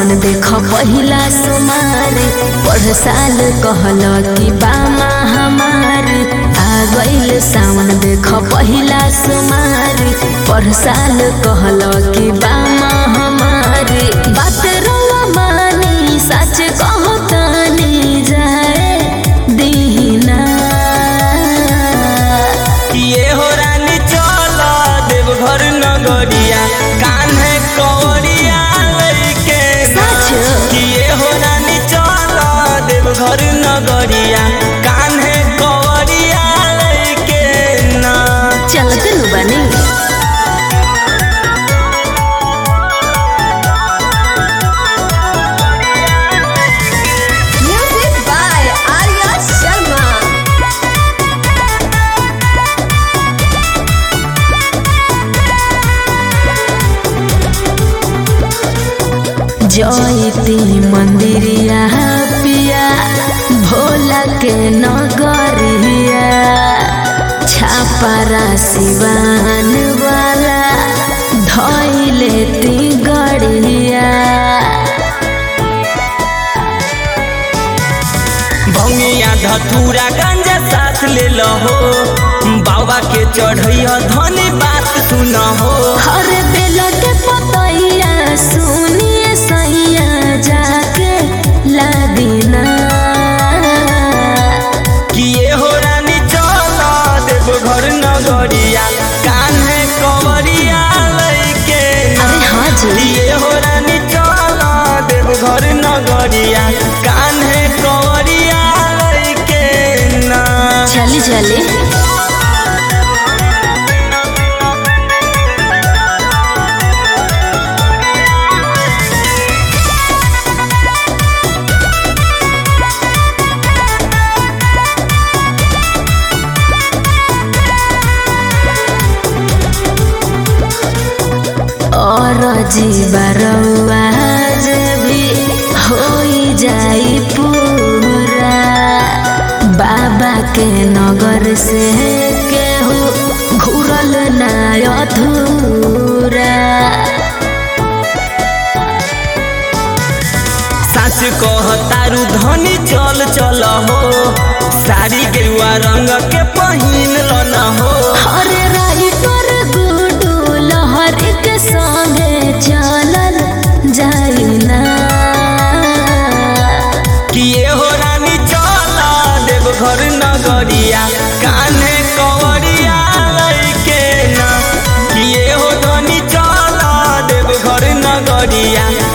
सावन देख पहिला सोमारी पढ़ साल कहल कि बामा हमार आ गइल सावन देख पहिला सोमारी पढ़ साल कहल कि बामा हमारी बात रवा मानी सच कहतानी जाए दीना ये हो रानी चल देवघर नगरिया कान्हे कवरिया लइके ना। सच? कि ये हो रानी चल देवघर नगरिया कान्हे कवरिया लइके ना चलते नु बनी Music by Arya Sharma. जयती मंदिरिया पिया भोला के नगरिया छापारा सिवान वाला धैले ती गड़िया भंगिया धतूरा गंजा साथ ले लहो बाबा के चढ़ैया धनी बात सुन हो हर बेल के पतैया सुनिए सैया जाके लादिना कि ये हो रानी चल देवघर नगरिया कान्हे कवरिया लइके ना। अरे हाँ जी ये हो रानी चल देवघर नगरिया कान्हे कवरिया लइके ना चली चली और जीवरवा भी होई जाई पूरा बाबा के नगर से केहू घुरल ना अधूरा सास कह तारू धनी चल चल हो साड़ी गेरुआ रंग के पहिन लन हो हरे राई पर गुडू लहर के संगे चलल जाई ना कि ये हो रानी चल देवघर नगरिया कान्हे कवरिया लइके ना कि ये हो धनी चल देवघर नगरिया